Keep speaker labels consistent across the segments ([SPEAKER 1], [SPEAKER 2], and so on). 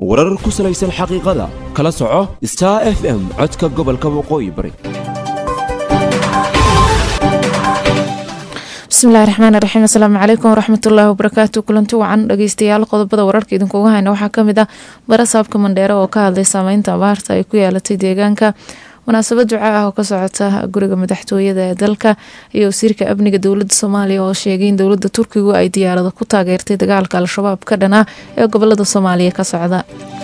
[SPEAKER 1] warar ku salaysan xaqiiqada kala soco star f m codka gobolka waqooyi bari
[SPEAKER 2] bismillahi raxmaan raxiim asalaamu calaykum waraxmatullaahi wabarakaatu kulanti wacan dhageystayaal qodobada wararka idinkuuga hayna waxaa kamid ah barasaabka mandheere oo ka hadlay saameynta abaarta ay ku yeelatay deegaanka munaasabad duca ah oo ka socota guriga madaxtooyada ee dalka iyo wasiirka amniga dowlada soomaaliya oo sheegay in dowlada turkigu ay diyaarado ku taageertay dagaalka al-shabaab ka dhan ah ee gobolada soomaaliya ka socda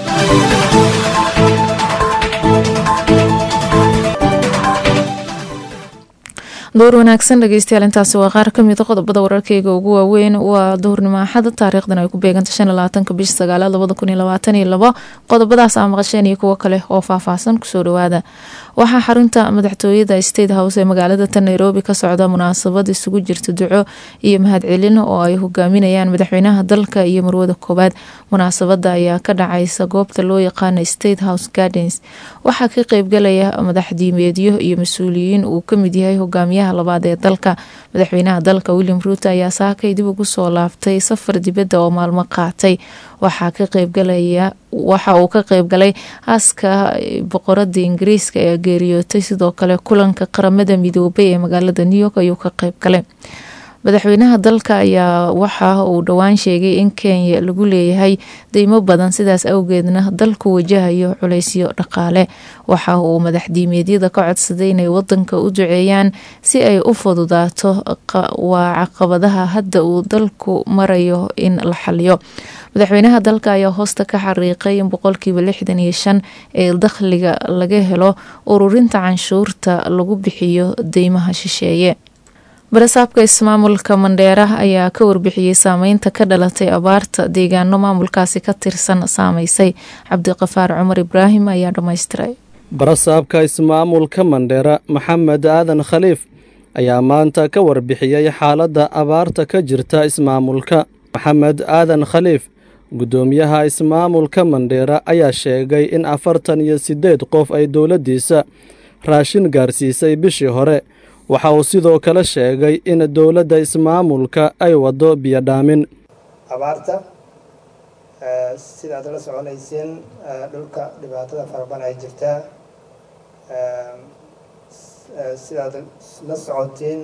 [SPEAKER 2] door wanaagsan dhegeystayaal intaasi waa qaar kamida qodobada wararkeyga ugu waaweyn waa duhurnimo axada taariikhdan ay ku beeganta shan labaatanka bisha sagaalaad labada kun iyo labaatan iyo labo qodobadaas aa maqasheen iyo kuwo kale oo faahfaahsan kusoo dhawaada waxaa xarunta madaxtooyada state house ee magaalada tan nairobi ka socda munaasabad isugu jirta duco iyo mahadcelin oo ay hogaaminayaan madaxweynaha dalka iyo marwada koowaad munaasabada ayaa ka dhacaysa goobta loo yaqaana state house gardens waxaa ka qeybgalaya madaxdiimeedyo iyo mas-uuliyiin uu kamid yahay hogaamiyaha labaad ee dalka madaxweynaha dalka william ruuto ayaa saakay dib ugu soo laabtay safar dibadda oo maalmo qaatay waxaa ka qeybgalaya waxa uu ka qeybgalay aaska boqorada ingiriiska ee geeriyootay sidoo kale kulanka qaramada midoobay ee magaalada new york ayuu ka qeybgalay madaxweynaha dalka ayaa waxa uu dhowaan sheegay in kenya lagu leeyahay deymo badan sidaas awgeedna dalku wajahayo culeysyo dhaqaale waxa uu madaxdiimeedyada ka codsaday inay wadanka u duceeyaan si ay u fududaato waa caqabadaha hadda uu dalku marayo in la xaliyo madaxweynaha dalka ayaa hoosta ka xariiqay in boqolkiiba lixdan iyo shan ee dakhliga laga helo ururinta canshuurta lagu bixiyo deymaha shisheeye barasaabka ismaamulka mandheera ayaa ka warbixiyey saameynta ka dhalatay abaarta deegaano maamulkaasi ka tirsan saameysay cabdiqafaar cumar ibraahim ayaa dhammaystiray
[SPEAKER 3] barasaabka ismaamulka mandheera maxamed aadan khaliif ayaa maanta ka warbixiyey xaaladda abaarta ka jirta ismaamulka maxamed aadan khaliif guddoomiyaha ismaamulka mandheera ayaa sheegay in afartan iyo siddeed qof ay dowladdiisa raashin gaarsiisay bishii hore waxa uu sidoo kale sheegay in dowladda ismaamulka ay waddo biyodhaamin
[SPEAKER 4] abaarta sidaad la soconayseen dhulka dhibaatada faraban ay jirtaa sidaad la socoteen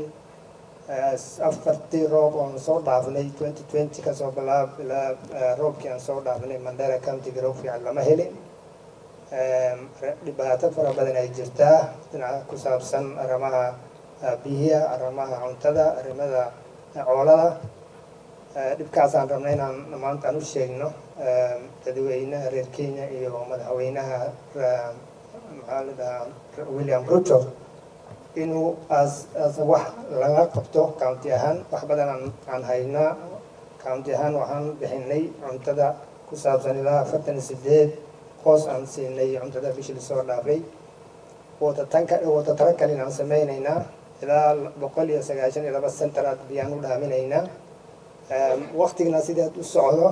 [SPEAKER 4] afartii roob oonu soo dhaafnay twenty twenty kasoo bilaab ilaa roobkii aan soo dhaafnay mandera countiga roog fiican lama helin dhibaato fara badan ay jirtaa dhinaca ku saabsan arrimaha biyiha arrimaha cuntada arrimada coolada dhibkaasaan rabnay inaan maanta aan u sheegno dadweynaha reer kenya iyo madaxweynaha maxaa la dhahaa william ruto inuu as as wax laga qabto county ahaan wax badan aan aan haynaa county ahaan waxaan bixinay cuntada ku saabsan ilaa afartan iyo sideed qoos aan siinay cuntada bishii lasoo dhaafay watatanka watatara kalin aan sameynaynaa ilaa boqol iyo sagaashan iyo laba centaraad biyaan u dhaaminaynaa waktigna sideed u socdo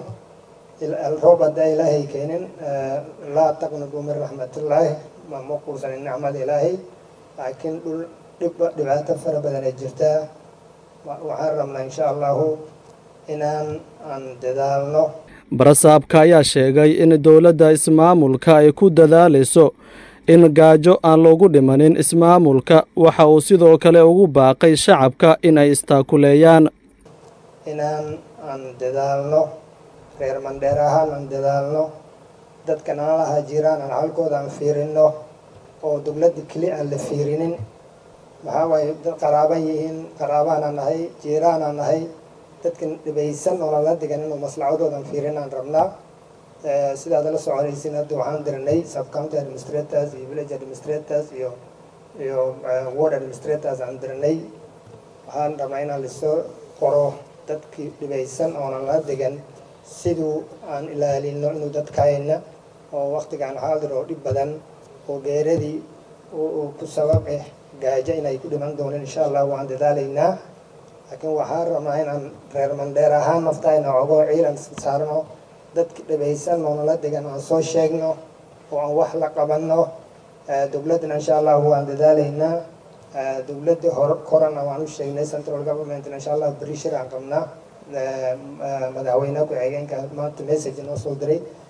[SPEAKER 4] roob haddaa ilaahay keenin laa taqnadu min raxmatullaahi ma quusanin nicmada ilaahay laakiin dhul dhib dhibaato fara badan ay jirtaa waxaan rabnaa insha allahu inaan aan dadaalno
[SPEAKER 3] barasaabka ayaa sheegay in dowladda ismaamulka ay ku dadaalayso in gaajo aan loogu dhimanin ismaamulka waxa uu sidoo kale ugu baaqay shacabka in ay istaakuleeyaan
[SPEAKER 4] inaan aan dadaalno reer mandheer ahaan aan dadaalno dadkan aan lahaa jiraan aan halkooda aan fiirino oo dowladda keli aan la fiirinin maxaa waaye dad qaraaban yihiin qaraabaanaan nahay jiiraanaan nahay dadkan dhibaysan oo lala digan inuu maslacadoodan fiirin aan rabnaa sidaad la soconaysin hadda waxaan dirnay subcounty administrators iyo village administrators iyo iyo ward administrators aan dirnay waxaan rabnaa inaan lasoo qoro dadkii dhibaysan oonan la digan siduu aan ilaalino inuu dadkayna oo waktigaan xaadir oo dhib badan oo geeradii ku sabab ah gaajo inay ku dhiman dooneen insha allah waan dadaalaynaa laakiin waxaan rabnaa inaan reer mandheer ahaan naftayna ogoo ciidan saarno dadki dhibaysan oonala degan aan soo sheegno oo aan wax la qabanno dowladdana insha allah waan dadaalaynaa dowladda hor korana waan u sheegnay central governmentna insha allah beri shir aan qabnaa madaxweynaha ku-xigeenka maanta message noo soo diray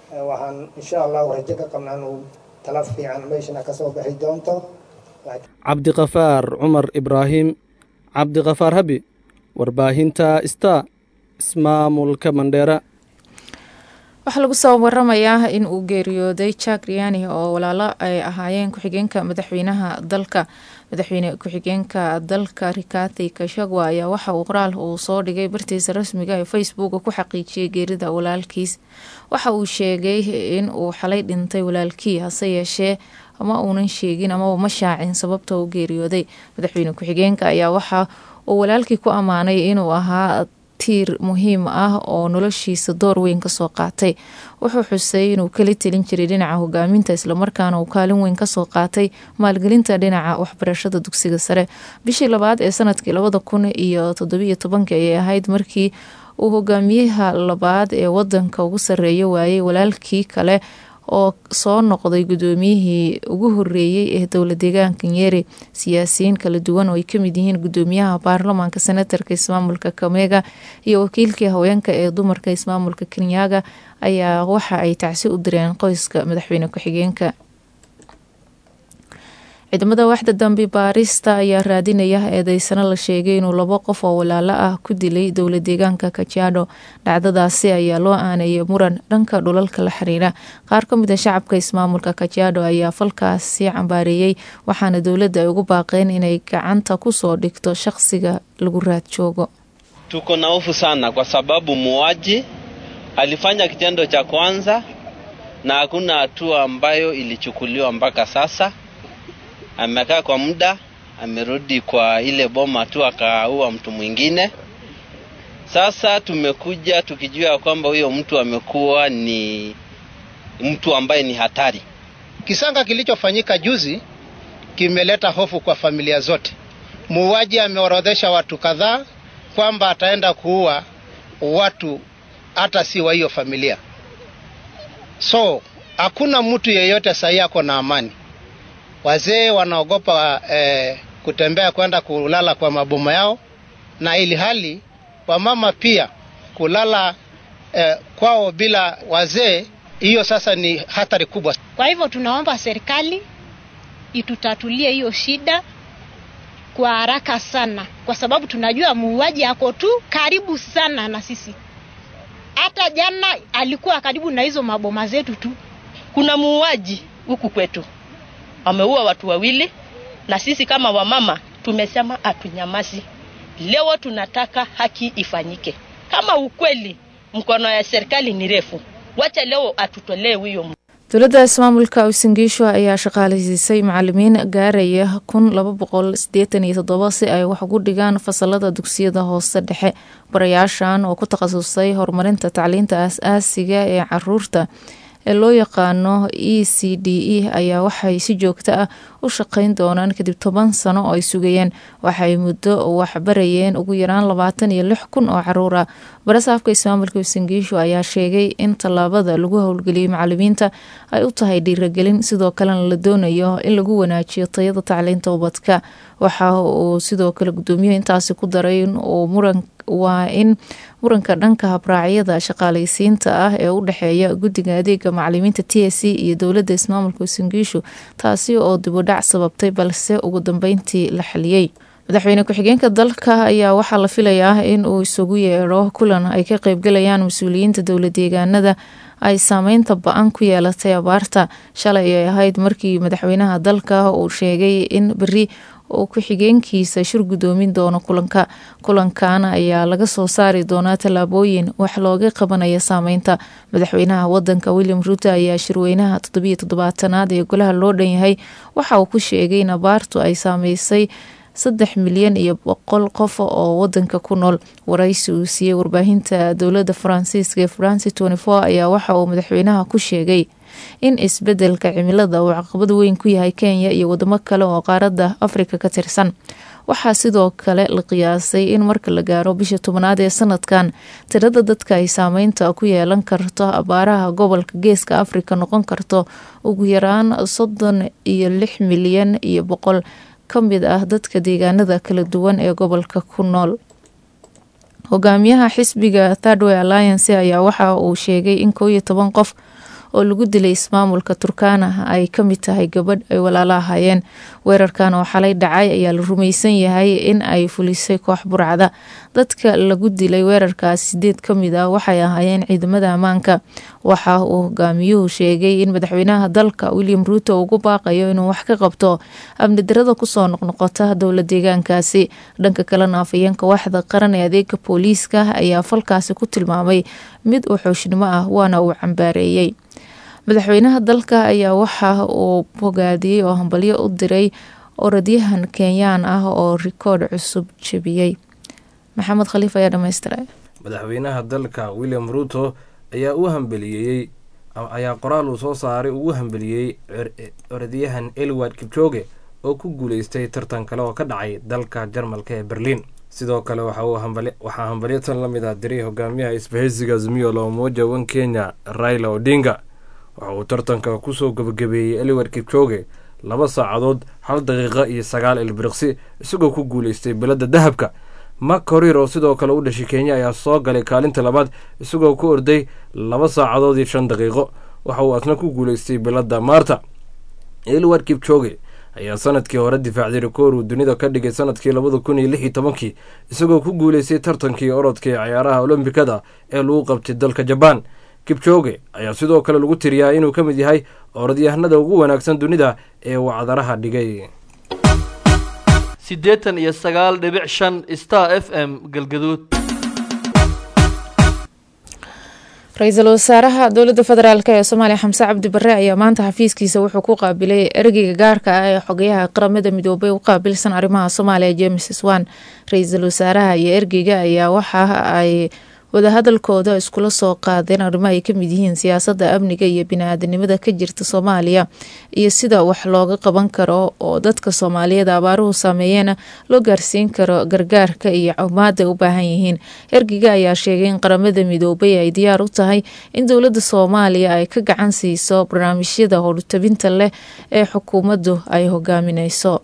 [SPEAKER 4] waxaan insha allahu rajo ka qabnaa inuu tala fiican meeshana kasoo bixi doonto
[SPEAKER 3] cabdiqafaar cumar ibraahim cabdiqafaar habi warbaahinta sta ismaamulka mandheera
[SPEAKER 2] waxaa lagu soo waramayaa in uu geeriyooday jack riani oo walaalo ay ahaayeen ku-xigeenka madaxweynaha dalka madaxweyne ku-xigeenka dalka rikati kashagwa ayaa waxa uu qoraal uu soo dhigay bartiisa rasmiga ee facebook ku xaqiijiyay geerida walaalkiis waxa uu sheegay in uu xalay dhintay walaalkii hase yeeshee ama uunan sheegin amaba ma shaacin sababta uu geeriyooday madaxweyne ku-xigeenka ayaa waxa uu walaalkii ku ammaanay inuu ahaa tiir muhiim ah oo noloshiisa door weyn kasoo qaatay wuxuu xusay inuu kala telin jiray dhinaca hogaaminta islamarkaana uu kaalin weyn kasoo qaatay maalgelinta dhinaca waxbarashada dugsiga sare bishii labaad ee sanadkii labada kun iyo toddobiyo tobanka ayay ahayd markii uu hogaamiyaha labaad ee wadanka ugu sareeya waayey walaalkii kale oo soo noqday gudoomiyihii ugu horeeyey ee dowla deegaanka nyeri siyaasiyiin kala duwan oo ay kamid yihiin gudoomiyaha baarlamaanka senatarka ismaamulka kamega iyo wakiilkii haweenka ee dumarka ismaamulka kenyaga ayaa waxa ay tacsi u direen qoyska madaxweyne ku-xigeenka ciidamada waxda dambi baarista ayaa raadinaya eedeysano la sheegay inuu labo qof oo walaalo ah ku dilay dowla deegaanka kajaadho dhacdadaasi ayaa loo aaneeyay muran dhanka dhulalka la xiriira qaar ka mid a shacabka ismaamulka kajaadho ayaa falkaasi cambaareeyey waxaana dowladda ay ugu baaqeen inay gacanta kusoo dhigto shaqsiga lagu raad joogo
[SPEAKER 5] tuko na hofu sana kwa sababu muuaji alifanya kitendo cha kwanza na hakuna hatua ambayo ilichukuliwa mpaka sasa amekaa kwa muda, amerudi kwa ile boma tu akaua mtu mwingine. Sasa tumekuja tukijua kwamba huyo mtu amekuwa ni mtu ambaye ni hatari.
[SPEAKER 6] Kisanga kilichofanyika juzi kimeleta hofu kwa familia zote. Muuaji ameorodhesha watu kadhaa kwamba ataenda kuua watu hata si wa hiyo familia, so hakuna mtu yeyote sahii ako na amani wazee wanaogopa eh, kutembea kwenda kulala kwa maboma yao, na ili hali wamama pia kulala eh, kwao bila wazee, hiyo sasa ni hatari kubwa.
[SPEAKER 7] Kwa hivyo tunaomba serikali itutatulie hiyo shida kwa haraka sana, kwa sababu tunajua muuaji ako tu karibu sana na sisi. Hata jana alikuwa karibu na hizo maboma zetu tu.
[SPEAKER 8] Kuna muuaji huku kwetu ameua watu wawili, na sisi kama wamama tumesema hatunyamazi. Leo tunataka haki ifanyike. Kama ukweli mkono ya serikali ni refu, wacha leo atutolee huyo
[SPEAKER 2] dowladda ismaamulka usingiisho ayaa shaqaaleysiisay macalimiin gaaraya kun laba boqol sideetan iyo toddoba si ay wax ugu dhigaan fasalada dugsiyada hoose dhexe barayaashan oo ku takhasusay horumarinta tacliinta aas-aasiga ee caruurta ee loo yaqaano e c d e ayaa waxay si joogto ah u shaqeyn doonaan kadib toban sano oo ay sugayeen waxay muddo waxbarayeen ugu yaraan labaatan iyo lix kun oo caruur ah barasaafka ismaamulka usangiisho ayaa sheegay in tallaabada lagu howlgeliyey macalimiinta ay u tahay dhiiragelin sidoo kalena la doonayo in lagu wanaajiyo tayada tacliinta ubadka waxa uu sidoo kale gudoomiyuhu intaasi ku daray in uu muran waa in muranka dhanka habraacyada shaqaaleysiinta ah ee u dhexeeya guddiga adeega macalimiinta t s c iyo dowladda ismaamulka usangiishu taasi oo dibudhac sababtay balse ugu dambeyntii la xaliyey madaxweyne ku-xigeenka dalka ayaa waxaa la filayaa in uu isugu yeedho kulan ay ka qeybgalayaan mas-uuliyiinta dowla deegaanada ay saameynta ba-an ku yeelatay abaarta shalay ay ahayd markii madaxweynaha dalka uu sheegay in beri uu ku-xigeenkiisa shir gudoomin doono kulanka kulankan ayaa laga soo saari doonaa tallaabooyin wax looga qabanaya saameynta madaxweynaha wadanka william ruuto ayaa shirweynaha toddobiyo toddobaatanaad ee golaha loo dhan yahay waxa uu ku sheegay in abaartu ay saameysay saddex milyan iyo boqol qof oo wadanka ku nool waraysi uu siiyey warbaahinta dowladda faransiiska ee faransi ayaa waxa uu madaxweynaha ku sheegay in isbedelka cimilada uu caqabad weyn ku yahay kenya iyo wadamo kale oo qaaradda afrika ka tirsan waxaa sidoo kale la qiyaasay in marka la gaaro bisha tobnaad ee sanadkan tirada dadka ay saameynta ku yeelan karto abaaraha gobolka geeska afrika noqon karto ugu yaraan soddon iyo lix milyan iyo boqol ka mid ah dadka deegaanada kala duwan ee gobolka ku nool hogaamiyaha xisbiga thirdway alliance ayaa waxa uu sheegay in koow iyo toban qof oo lagu dilay ismaamulka turkana ay ka mid tahay gabadh ay walaalo ahaayeen weerarkan oo xalay dhacay ayaa la rumaysan yahay in ay fulisay koox burcada dadka lagu dilay weerarkaas sideed ka mid ah waxay ahaayeen ciidamada ammaanka waxa uu hogaamiyuhu sheegay in madaxweynaha dalka william ruuto ugu baaqayo inuu wax ka qabto amni darada kusoo noqnoqota dowla deegaankaasi dhanka kalena afayeenka waaxda qaran ee adeega booliiska ayaa falkaasi ku tilmaamay mid uu xooshnimo ah waana uu cambaareeyey madaxweynaha dalka ayaa waxa uu bogaadiyey oo hambalyo u diray orodyahan kenyaan ah oo rikoodh cusub jebiyey maxamed khaliif ayaa dhamaystiray
[SPEAKER 9] madaxweynaha dalka william ruuto ayaa u hambeliyeeyey ayaa qoraal uu soo saaray ugu hambeliyey orodyahan elward kipchoge oo ku guuleystay tartan kale oo ka dhacay dalka jarmalka ee berliin sidoo kale waxaa hambalyo tan la mid ah diray hogaamiyaha isbahaysiga azmiyo la umoja wan kenya raila odinga waxa uu tartanka kusoo gabagabeeyey elward kipchoge laba saacadood hal daqiiqa iyo sagaal ilbiriqsi isagoo ku guuleystay beladda dahabka mak horir oo sidoo kale u dhashay kenya ayaa soo galay kaalinta labaad isagoo ku orday laba saacadood iyo shan daqiiqo waxa uu asna ku guuleystay beladda maarta elward kipchoge ayaa sanadkii hore difaacday rikoor uu dunida ka dhigay sanadkii labada kun iyo lix iyo tobankii isagoo ku guuleystay tartankii orodka ee ciyaaraha olombikada ee lagu qabtay dalka jabaan kipchoge ayaa sidoo kale lagu tiriyaa inuu ka mid yahay orodyahanada ugu wanaagsan dunida ee wacdaraha dhigay
[SPEAKER 10] siddeetan iyo sagaal dhibic shan star f m galgaduud
[SPEAKER 2] ra-iisul wasaaraha dowladda federaalk ee soomaaliya xamse cabdi bare ayaa maanta xafiiskiisa wuxuu ku qaabilay ergeyga gaarka ah ee xogayaha qaramada midoobay u qaabilsan arrimaha soomaaliya james swan ra-iisul wasaaraha iyo ergeyga ayaa waxa ay wadahadalkooda iskula soo qaadeen arrimo ay kamid yihiin siyaasadda amniga iyo bini-aadanimada ka jirta soomaaliya iyo sida wax looga qaban karo oo dadka soomaaliyeed abaaruhu saameeyeena loo gaarsiin karo gargaarka iyo cawmaada u baahan yihiin ergiga ayaa sheegay in qaramada midoobay ay diyaar u tahay in dowladda soomaaliya ay ka gacan siiso barnaamijyada howltabinta leh ee xukuumaddu ay hogaamineyso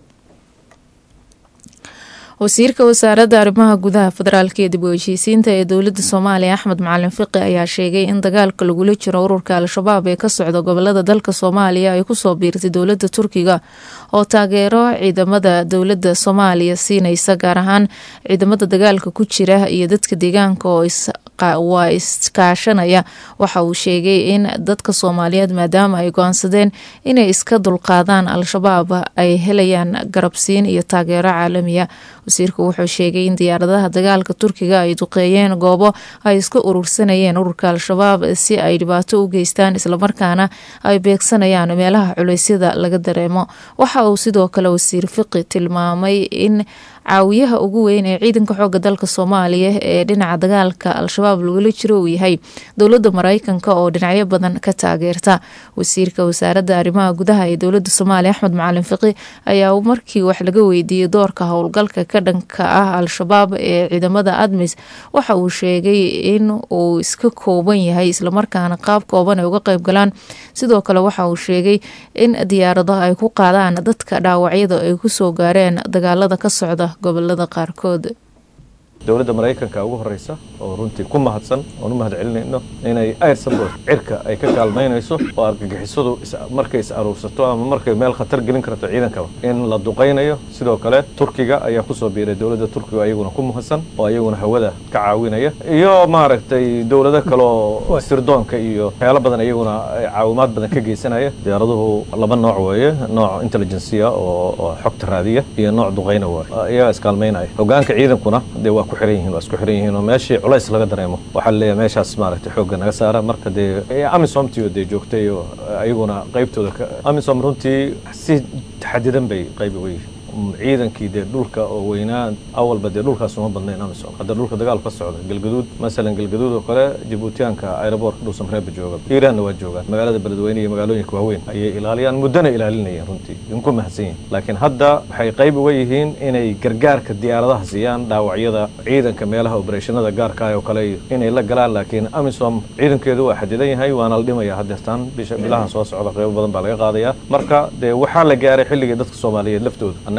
[SPEAKER 2] wasiirka wasaaradda arrimaha gudaha federaalk iyo dib u heshiisiinta ee dowladda soomaaliya axmed macalin fiqi ayaa sheegay in dagaalka lagula jiro ururka al-shabaab ee ka socda gobolada dalka soomaaliya ay kusoo biirtay dowladda turkiga oo taageero ciidamada dowladda soomaaliya siinaysa gaar ahaan ciidamada dagaalka ku jira iyo dadka deegaanka oo waa iskaashanaya waxa uu sheegay in dadka soomaaliyeed maadaama ay go-aansadeen inay iska dulqaadaan al-shabaab ay helayaan garabsiin iyo taageero caalamiya wasiirku wuxuu sheegay in diyaaradaha dagaalka turkiga ay duqeeyeen goobo ay iska urursanayeen ururka al-shabaab si ay dhibaato u geystaan islamarkaana ay beegsanayaan meelaha culeysyada laga dareemo waxa uu sidoo kale wasiir fiqi tilmaamay in caawiyaha ugu weyn ee ciidanka xooga dalka soomaaliya ee dhinaca dagaalka al-shabaab lagula jiro uu yahay dowladda mareykanka oo dhinacyo badan ka taageerta wasiirka wasaaradda arrimaha gudaha ee dowladda soomaaliya axmed macalin fiqi ayaa markii wax laga weydiiyey doorka howlgalka ka dhanka ah al-shabaab ee ciidamada admis waxa uu sheegay in uu iska kooban yahay islamarkaana qaab kooban ay uga qeyb galaan sidoo kale waxa uu sheegay in diyaarado ay ku qaadaan dadka dhaawacyada ay kusoo gaareen dagaalada ka socda gobolada qaarkood
[SPEAKER 11] dowladda maraykanka ugu horeysa oo runtii ku mahadsan oon u mahad celinayno inay air support cirka ay ka kaalmaynayso oo argagixisadu markay is aruursato ama markay meel khatar gelin karto ciidankaba in la duqaynayo sidoo kale turkiga ayaa kusoo biiray dowladda turkiga ayaguna ku mahadsan oo ayaguna hawada ka caawinaya iyo maaragtay dowlado kale oo sirdoonka iyo waxyaalo badan ayaguna caawimaad badan ka geysanaya diyaaraduhu laba nooc weeye nooc intelligencia oo xogta raadiya iyo nooc duqayna waaye iyagaa iskaalmaynaya hogaanka ciidankuna dee waa ku xiran yihiin waa isku xiran yihiin oo meeshii culays laga dareemo waxaa laleeyahay meeshaas maaragtay xoogga naga saara marka dee amisomtio dee joogtay oo ayaguna qaybtooda amisom runtii si xadidan bay qayb uga yihiin ciidankii dee dhulka oo weynaa awalba dee dhulkaas uma badnayn amisom hadda dhulka dagaalku ka socda galgaduud masalan galgaduud oo kale jibuutiyaanka aeroboortka dhuusamreeba jooga iiraanna waa joogaan magaalada beledweyne iyo magaalooyinka waaweyn ayay ilaaliyaan muddana ilaalinayeen runtii idinku mahadsan yihin laakiin hadda waxay qayb uga yihiin inay gargaarka diyaaradaha siiyaan dhaawacyada ciidanka meelaha obereshanada gaarka oo kale inay la galaan laakiin amisom ciidankeedu waa xadidan yahay waana la dhimaya hadeertaan bisha bilahan soo socda qaybo badan baa laga qaadaya marka dee waxaa la gaaray xilligii dadka soomaaliyeed laftooda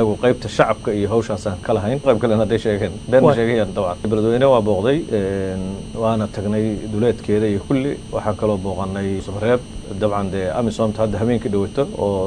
[SPEAKER 11] anagu qaybta shacabka iyo hawshaasaan ka lahayn qayb kalen hadday sheegeen been ma sheegayaan dabcan beledweyne waa booqday waana tagnay duleedkeeda iyo kulli waxaan kaloo booqanay sumareeb dabcan dee amisomta hadda habeenkii dhawato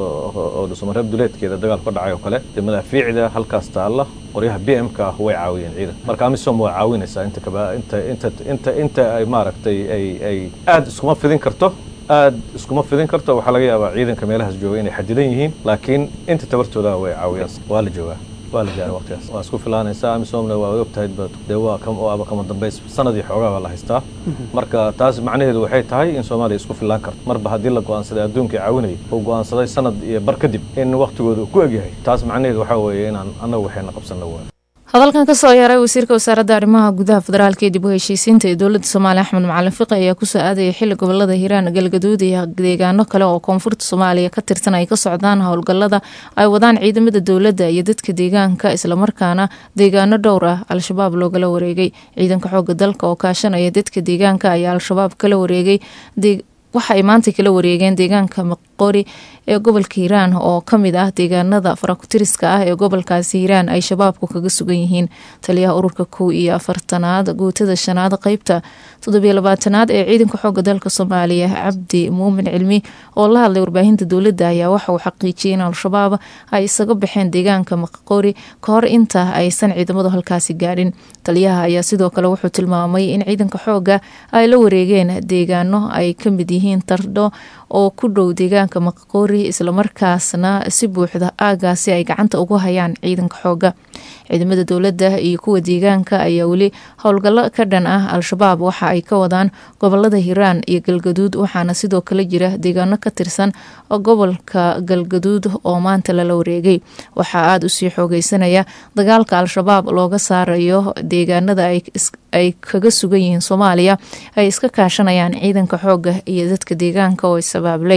[SPEAKER 11] oo dhusumareeb duleedkeeda dagaal ka dhacay oo kale dee madaafiicda halkaas taalla qoryaha b m ka ah way caawiyeen ciidan marka amisom waa caawinaysaa inta kaba inta inta inta inta ay maaragtay ay ay aada iskuma fidin karto aad iskuma fidin karto waxaa laga yaabaa ciidanka meelahaas jooga inay xadidan yihiin laakiin inta tabartooda way caawiyaan waa la joogaa waa la gaaray waqtigaas waa isku filaanaysaa amisomna waa ogtahay dee waa waaba kama dambays sanadii xoogaa baa la haystaa marka taas macnaheedu waxay tahay in soomaaliya isku filaan karto marba haddii la go'aansaday adduunka caawinaya uu go'aansaday sanad iyo bar kadib in waqtigooda uu ku egyahay taas macnaheedu waxaa weeye inaan annagu waxayna qabsanno waa
[SPEAKER 2] hadalkan kasoo yeeray wasiirka wasaaradda arrimaha gudaha federaalka ee dib u heshiisiinta ee dowladda soomaaliya axmed macalin fiqi ayaa kusoo aadaya xili gobolada hiiraan galgaduud iyo deegaano kale oo koonfurta soomaaliya ka tirsan ay ka socdaan howlgalada ay wadaan ciidamada dowladda iyo dadka deegaanka islamarkaana deegaano dhowr ah al-shabaab loogala wareegay ciidanka xooga dalka oo kaashanaya dadka deegaanka ayaa al-shabaab kala wareegay waxa ay maanta kala wareegeen deegaanka maqori ee gobolka hiiraan oo kamid ah deegaanada farakutiriska ah ee gobolkaasi hiiraan ay shabaabku kaga sugan yihiin taliyaha ururka kow iyo afartanaad guutada shanaad qeybta toddobiyo labaatanaad ee ciidanka xooga dalka soomaaliya cabdi muumin cilmi oo la hadlay warbaahinta dowladda ayaa waxa uu xaqiijiyay in al-shabaab ay isaga baxeen deegaanka maqori ka hor inta aysan ciidamadu halkaasi gaadhin taliyaha ayaa sidoo kale wuxuu tilmaamay in ciidanka xooga ay la wareegeen deegaano ay kamid yihiin tardho oo ku dhow deegaanka maqori islamarkaasna si buuxda aagaasi ay gacanta ugu hayaan ciidanka xooga ciidamada dowladda iyo kuwa deegaanka ayaa weli howlgallo ka dhan ah al-shabaab waxa ay ka wadaan gobolada hiiraan iyo galgaduud waxaana sidoo kale jira deegaano ka tirsan gobolka galgaduud oo maanta lala wareegay waxaa aada usii xoogeysanaya dagaalka al-shabaab looga saarayo deegaanada ay kaga sugan yihiin soomaaliya ay iska kaashanayaan ciidanka xooga iyo dadka deegaanka oo isabaablay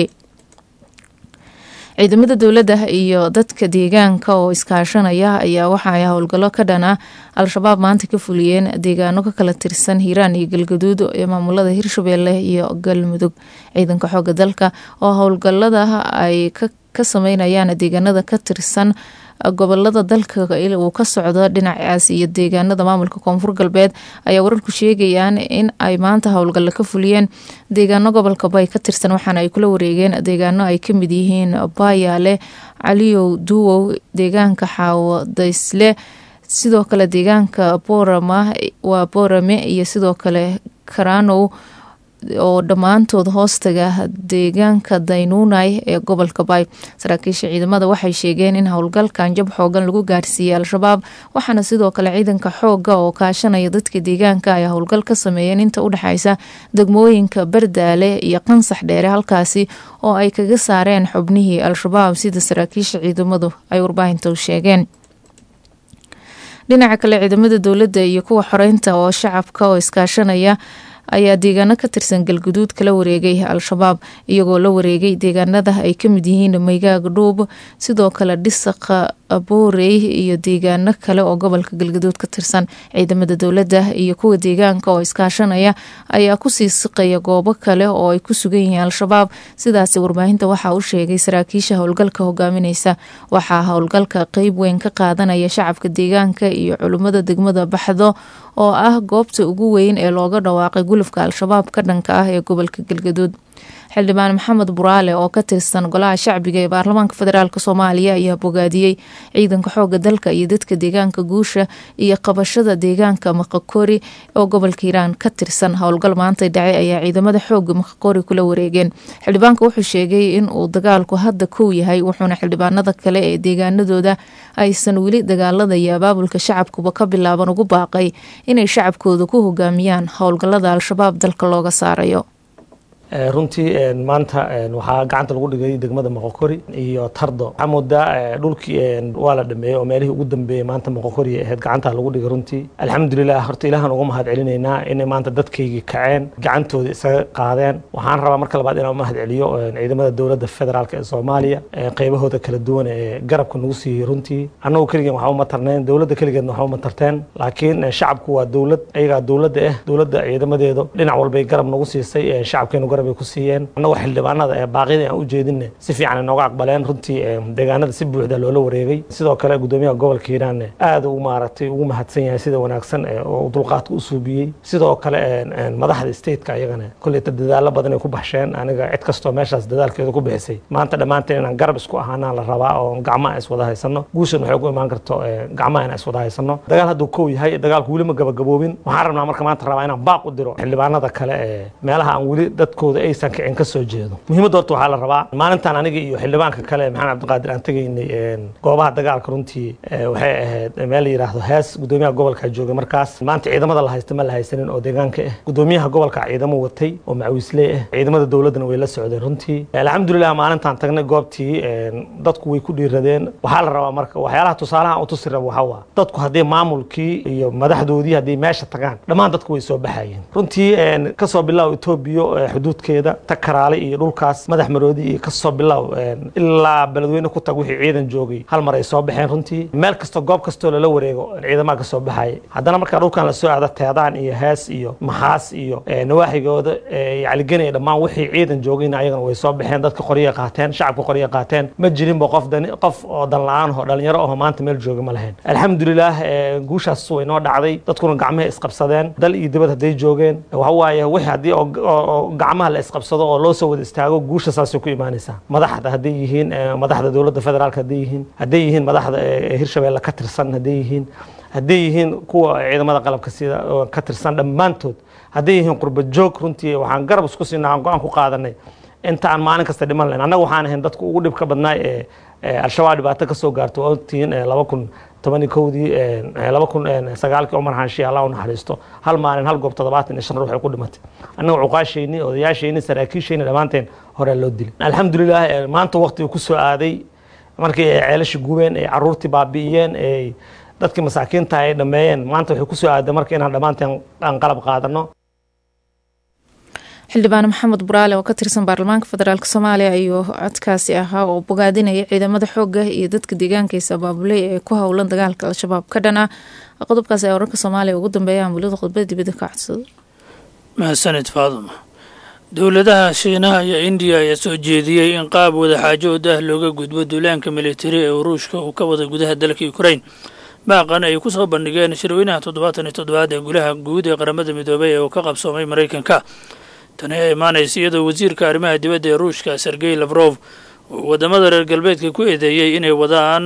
[SPEAKER 2] ciidamada dowladda iyo dadka deegaanka oo iskaashanaya ayaa waxa ay howlgallo ka dhan ah al-shabaab maanta ka fuliyeen deegaano ka kala tirsan hiiraan iyo galgaduud ee maamulada hirshabeelle iyo galmudug ciidanka xooga dalka oo howlgalada ay ka sameynayaan deegaanada ka tirsan gobolada dalka uu ka socdo dhinacaas iyo deegaanada maamulka koonfur galbeed ayaa wararku sheegayaan in ay maanta howlgalla ka fuliyeen deegaano gobolka bay ka tirsan waxaana ay kula wareegeen deegaano ay kamid yihiin baayaale caliyow duwow deegaanka xaawo daysle sidoo kale deegaanka boorama waa boorame iyo sidoo kale karanow oo dhammaantood hoostaga deegaanka daynuunay ee gobolka bay saraakiisha ciidamada waxay sheegeen in howlgalkan jab xoogan lagu gaarsiiyey al-shabaab waxaana sidoo kale ciidanka xooga oo kaashanaya dadka deegaanka ay howlgal ka sameeyeen inta u dhexeysa degmooyinka bardaale iyo qansax dheere halkaasi oo ay kaga saareen xubnihii al-shabaab sida saraakiisha ciidamadu ay warbaahinta u sheegeen dhinaca kale ciidamada dowladda iyo kuwa xoreynta oo shacabka oo iskaashanaya ayaa deegaano ka tirsan galguduud kala wareegay al-shabaab iyagoo la wareegay deegaanada ay kamid yihiin maygaag dhuub sidoo kale dhisaqa boorey iyo deegaano kale oo gobolka galgaduud ka tirsan ciidamada dowladda iyo kuwa deegaanka oo iskaashanaya ayaa kusii siqaya goobo kale oo ay ku sugan yihiin al-shabaab sidaasi warbaahinta waxaa u sheegay saraakiisha howlgalka hogaamineysa waxaa howlgalka qeyb weyn ka qaadanaya shacabka deegaanka iyo culimmada degmada baxdo oo ah goobta ugu weyn ee looga dhawaaqay gulufka al-shabaab ka dhanka ah ee gobolka galgaduud xildhibaan maxamed buraale oo ka tirsan golaha shacbiga ee baarlamaanka federaalk soomaaliya ayaa bogaadiyey ciidanka xooga dalka iyo dadka deegaanka guusha iyo qabashada deegaanka maqakori oo gobolka hiiraan ka tirsan howlgal maanta dhacay ayaa ciidamada xooga maqakori kula wareegeen xildhibaanka wuxuu sheegay in uu dagaalku hadda kow yahay wuxuuna xildhibaanada kale ee deegaanadooda aysan weli dagaalada iyo abaabulka shacabkuba ka bilaaban ugu baaqay inay shacabkooda ku hogaamiyaan howlgalada al-shabaab dalka looga saarayo
[SPEAKER 12] runtii maanta waxaa gacanta lagu dhigay degmada moqokori iyo tardo waxaa moodaa dhulkii waa la dhameeyey oo meelihii ugu dambeeyey maanta moqokori ahayd gacanta lagu dhigay runtii alxamdulilah horta ilahan uga mahad celinaynaa inay maanta dadkaygii kaceen gacantooda isaga qaadeen waxaan rabaa marka labaad inaan mahad celiyo ciidamada dowladda federaalk ee soomaaliya qaybahooda kala duwan ee garabka nagu siiyey runtii annagu keligeen waxba uma tarneen dowladda keligeedna waxba uma tarteen laakiin shacabku waa dowlad ayagaa dowladda ah dowladda ciidamadeedu dhinac walbay garab nagu siisay shacabkeenu garab ay ku siiyeen annagoo xildhibaanada ee baaqyadii aan u jeedinne si fiican ay nooga aqbaleen runtii deegaanada si buuxda loola wareegay sidoo kale gudoomiyaha gobolka hiiraanne aad uu maaragtay ugu mahadsan yahay sida wanaagsan oo dulqaadka u suubiyey sidoo kale madaxda stateka ayagana kolleyta dadaalo badan ay ku baxsheen aniga cid kastoo meeshaas dadaalkeeda ku bixisay maanta dhammaanteen inaan garab isku ahaanaan la rabaa oo gacmaha is wada haysano guushan waxay ku imaan karto gacmaha inaan is wada haysano dagaal hadduu kow yahay dagaalku weli ma gabagaboobin waxaan rabnaa marka maanta rabaa inaan baaq u diro xildhibaanada kale ee meelaha aan weli dadkooda aysan kicin ka soo jeedo muhiimadda horta waxaa la rabaa maalintan aniga iyo xildhibaanka kale maxamed cabdiqaadir aan tegaynay goobaha dagaalka runtii waxay ahayd meel la yidhaahdo hees gudoomiyaha gobolka joogay markaas maanta ciidamada la haysta ma la haysanin oo deegaanka ah gudoomiyaha gobolka ciidamo watay oo macawisley ah ciidamada dowladdana way la socdeen runtii alxamdulilah maalintaan tagnay goobtii dadku way ku dhiiradeen waxaa la rabaa marka waxyaalaha tusaalaha u tusi raba waxaa waa dadku haddii maamulkii iyo madaxdoodii haddii meesha tagaan dhammaan dadku way soo baxayeen runtii kasoo bilow etoobiya xuduudkeeda takaraale iyo dhulkaas madax maroodi iyo kasoo bilow ilaa beledweyne ku tag wixii ciidan joogay hal mar ay soo baxeen runtii meel kastoo goob kastoo lala wareego ciidamaha kasoo baxaya haddana markaa dhulkan lasoo aado teedaan iyo hees iyo maxaas iyo nawaaxigooda yacligenaya dhammaan wixii ciidan joogayna ayagana way soo baxeen dadka qorya qaateen shacabka qorya qaateen ma jirinba qof dani qof oo dan la-aan oo dhalinyaro aho maanta meel jooga ma lahayn alxamdulilah guushaas way noo dhacday dadkuna gacmaha isqabsadeen dal iyo dibad hadday joogeen waxa waaye wixii haddii oo gacmaha la isqabsado oo loo soo wada istaago guusha saasay ku imaanaysaa madaxda hadday yihiin madaxda dowladda federaalka hadday yihiin hadday yihiin madaxda hirshabeelle ka tirsan hadday yihiin hadday yihiin kuwa ciidamada qalabka sida ka tirsan dhammaantood hadday yihiin qurba joog runtii waxaan garab isku siinaa aan go-aan ku qaadanay inta aan maalin kasta dhiman lahayn annaga waxaan ahayn dadka ugu dhibka badnaa ee al-shabaab dhibaato ka soo gaarto waa ogtihiin laba kun tobani kowdii laba kun sagaalkii cumar xaanshiy allah u naxariisto hal maalin hal goob toddobaatan iyo shan ruux ay ku dhimatay annaga cuqaashayni odayaashayni saraakiishayni dhammaanteen horaa loo dilay alxamdulilah maanta waqtiga ku soo aaday markii ay ceelasha gubeen ay caruurtii baabi'iyeen ay dadkii masaakiinta ay dhameeyeen maanta waxay ku soo aaday marka inaan dhammaanteen aan qalab qaadano
[SPEAKER 2] xildhibaan maxamed buraale oo ka tirsan baarlamaanka federaalk soomaaliya ayuu codkaasi ahaa oo bogaadinaya ciidamada xooga iyo dadka deegaankiisa abaabuley ee ku howlan dagaalka al-shabaab ka dhan ah qodobkaas ee wararka soomaaliya ugu dambeeya amulada khudbada dibadda ka codsado
[SPEAKER 13] mahadsanid faaduma dowladaha shiinaha iyo indiya ayaa soo jeediyey in qaab wadaxaajood ah looga gudbo duulaanka militari ee ruushka uu ka wada gudaha dalka ukrain baaqan ay ku soo bandhigeen shirweynaha toddobaatan iyo toddobaad ee gulaha guud ee qaramada midoobay ee uu ka qabsoomay maraykanka tani ayaa imaanaysa iyadoo wasiirka arrimaha dibadda ee ruushka sergey lafrof uu waddamada reer galbeedka ku eedeeyey inay wadaan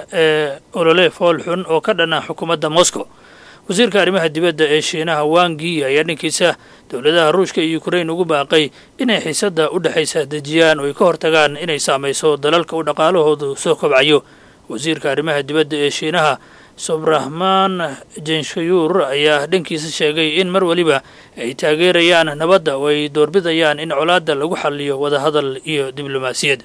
[SPEAKER 13] ee olole fool xun oo ka dhan ah xukuumadda moscow wasiirka arrimaha dibadda ee shiinaha wangi ayaa dhankiisa dowladaha ruushka iyo ukrain ugu baaqay inay xiisadda u dhexaysa dejiyaan oo ay ka hortagaan inay saamayso dalalka u dhaqaalahoodu soo kobcayo wasiirka arrimaha dibadda ee shiinaha sobrahman jenshayuur ayaa dhankiisa sheegay in mar weliba ay taageerayaan nabadda oo ay doorbidayaan in colaadda lagu xaliyo wadahadal iyo diblomaasiyad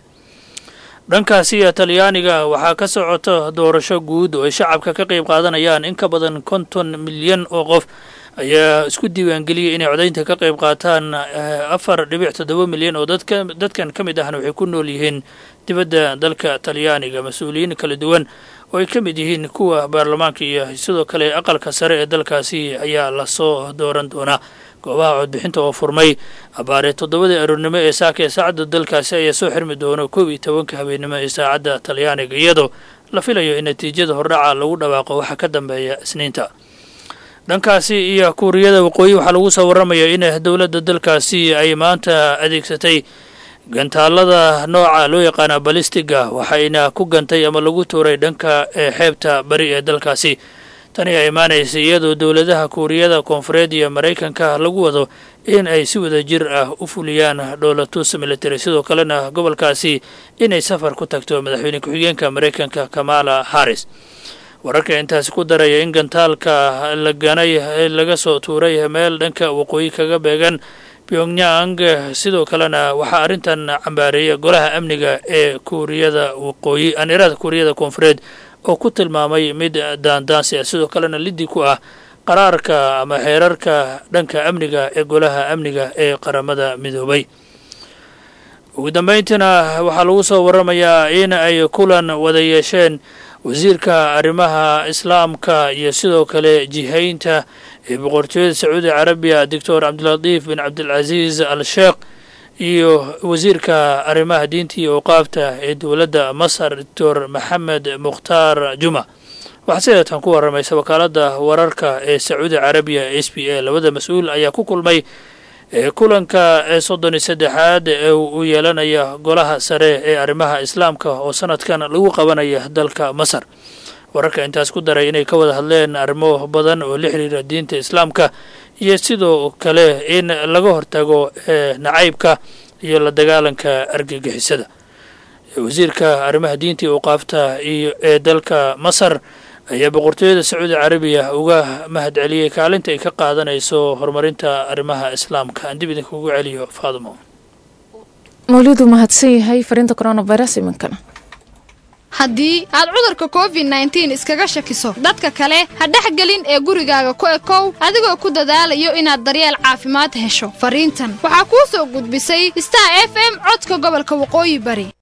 [SPEAKER 13] dhankaasiya talyaaniga waxaa ka socota doorasho guud oo ay shacabka ka qayb qaadanayaan in ka badan konton milyan oo qof ayaa isku diiwaangeliyey inay codaynta ka qayb qaataan afar dhibic toddoba milyan oo dadka dadkan ka mid ahna waxay ku nool yihiin dibadda dalka talyaaniga mas-uuliyiin kala duwan oo ay ka mid yihiin kuwa baarlamaanka iyo sidoo kale aqalka sare ee dalkaasi ayaa lasoo dooran doonaa goobaha codbixinta oo furmay abaaree toddobadii aroornimo ee saaka ee saacadda dalkaasi ayaa soo xirmi doono koob iyo tobanka habeennimo ee saacadda talyaaniga iyadoo la filayo in natiijada hordhaca lagu dhawaaqo waxa ka dambeeya isniinta dhankaasi iyo kuuriyada waqooyi waxaa lagu soo warramaya in dowladda dalkaasi ay maanta adeegsatay gantaalada nooca loo yaqaana balistiga waxayna ku gantay ama lagu tuuray dhanka xeebta bari ee dalkaasi tani ayaa imaanaysa iyadoo dowladaha kuuriyada koonfureed iyo maraykanka lagu wado in ay si wada jir ah u fuliyaan dhoolatus military sidoo kalena gobolkaasi inay safar ku tagto madaxweyne ku-xigeenka maraykanka kamala harris wararka intaasi ku daraya in gantaalka la ganay laga soo tuuray meel dhanka waqooyi kaga beegan pyongyang sidoo kalena waxaa arrintan cambaareeya golaha amniga ee kuuriyada waqooyi anirada kuuriyada koonfureed oo ku tilmaamay mid daandaansi ah sidoo kalena liddi ku ah qaraarka ama xeerarka dhanka amniga ee golaha amniga ee qaramada midoobay ugu dambayntiina waxaa lagu soo warramayaa in ay kulan wada yeesheen wasiirka arrimaha islaamka iyo sidoo kale jihaynta ee boqortooyada sacuudi carabiya doctor cabdilatiif bin cabdilcasiis al sheekh iyo wasiirka arrimaha diinta iyo awqaafta ee dowladda masar doctor maxamed mukhtaar juma waxaa sideetan ku waramaysa wakaaladda wararka ee sacuudi carabiya s b a labada mas-uul ayaa ku kulmay kulanka soddon iyo saddexaad ee uu yeelanaya golaha sare ee arrimaha islaamka oo sanadkan lagu qabanaya dalka masar wararka intaas ku daray inay ka wada hadleen arrimo badan oo la xiriira diinta islaamka iyo sidoo kale in laga hortago nacaybka iyo la dagaalanka argagixisada wasiirka arrimaha diinta iyo awqaafta iyo ee dalka masar ayaa boqortooyada sacuudi carabiya uga mahad celiyey kaalinta ay ka qaadanayso horumarinta arrimaha islaamka aan dib idinkugu celiyo faadimo
[SPEAKER 2] mawlidu mahadsan yahay fariinta coronavirus iminkana
[SPEAKER 14] haddii aad cudurka covid nneteen iskaga shakiso dadka kale ha dhexgelin ee gurigaaga ku ekow adigoo ku dadaalayo inaad daryeel caafimaad hesho fariintan waxaa kuu soo gudbisay star f m codka gobolka waqooyi bari